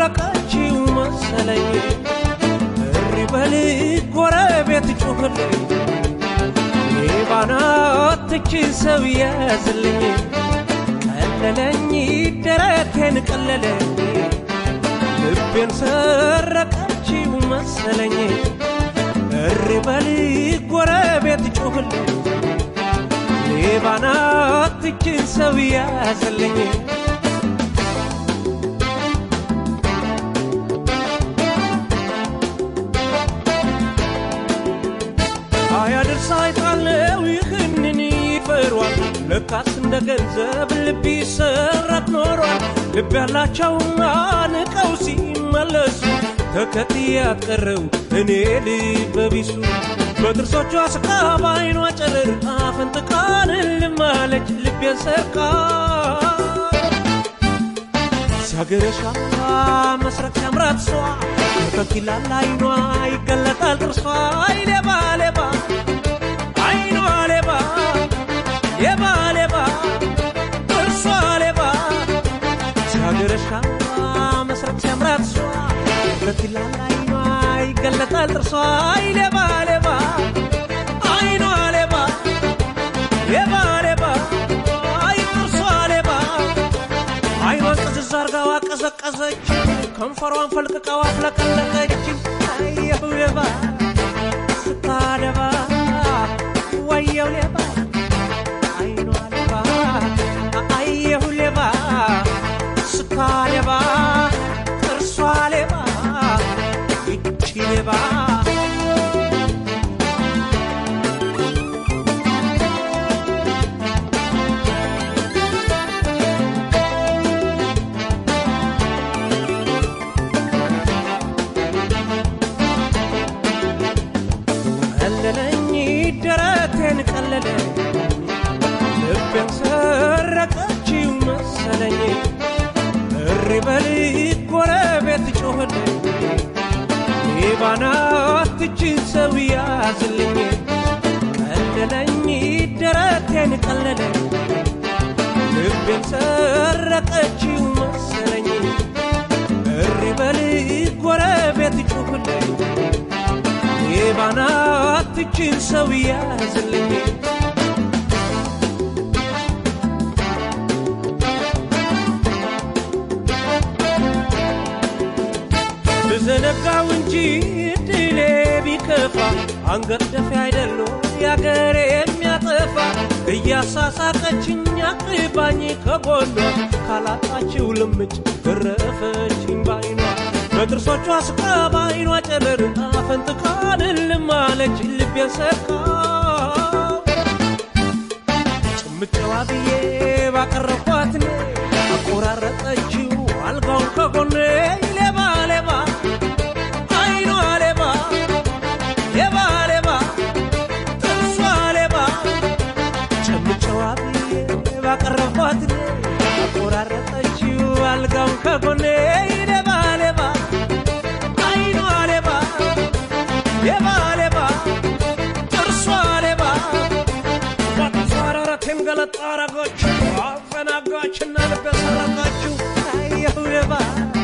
ሰረቀችው መሰለኝ እሪ በል ጎረቤት ጩኽልኝ ሌባናትች ሰው ያዝልኝ ቀለለኝ ደረቴን ቀለለኝ ልቤን ሰረቀችው መሰለኝ እሪ በል ጎረቤት ጩኽልኝ ሌባናትች ሰው ያዝልኝ አያድርስ አይጣለው ይህንን ይፈሯል ለካስ እንደ ገንዘብ ልብ ይሰረቅ ኖሯል ልብ ያላቸውና ንቀው ሲመለሱ ተከትዬ ያትቀረው እኔ ልበ ቢሱ በጥርሶቿ ስቃ በዓይኗ ጨረር አፈንጥቃን ልማለች ልቤን ሰርቃ ሲያገረሻ መስረቅ ሲያምራት ሷ ተኪላል አይኗ ይገለጣል ጥርሷ አይ ሌባ ሌባ አይኗ ሌባ ሌባ ሌባ ጥርሷ ሌባ ሲያገረሻ መስረቅ ሲያምራት ሷ ተኪላል አይኗ ይገለጣል ጥርሷ አይ ሌባ ሌባ አይኗ ሌባ ሌባ ሌባ አይ ጥርሷ ሌባ አይኗን ቅዝዝ አርጋዋ ቀዘቀዘች ከንፈሯን ፈልቅቃዋ አፍለቀለቀች አየሁ ሌባ ስታደባ ወየው ሌባ አይኗ ሌባ አየሁ ሌባ ስታደባ ጥርሷ ሌባ ይቺ ሌባ ቀለለኝ ደረቴን ቀለለኝ ልቤን ሰረቀችው መሰለኝ እሪ በል ጎረቤት ጮኸልኝ ሌባናትችን ሰው ያዝልኝ ቀለለኝ ደረቴን ቀለለኝ ልቤን ሰረቀችው መሰለኝ እሪ በል ጎረቤት ጮኸልኝ ሌባናትችን ሰው ያዝልኝ ብዘነጋው እንጂ ድሌ ቢከፋ አንገት ደፊ አይደሎ ያገሬ የሚያጠፋ እያሳሳቀችኝ አቅባኝ ከጎኗ ካላጣችው ልምጭ ገረፈችኝ ባይኗ በጥርሶቿ ስቃ በዓይኗ ጨረር አፈንጥቃን ልማለች ልቤን ሰርቃ ጭምጨዋ ብዬ ባቀረብኳት እኔ አቆራረጠችው አልጋውን ከጎኔ ሌባ ሌባ አይኗ ሌባ ሌባ ሌባ ጥርሷ ሌባ ጭምጨዋ ብዬ ባቀረብኳት እኔ አቆራረጠችው አልጋውን ከጎኔ ሌባ ሌባ አይኗ ሌባ ሌባ ሌባ ጥርሷ ሌባ ባትሷረረቴን ገለጣ አረገችው አፈናጋችና ልቤ ሰረቀችው አየሁ ሌባ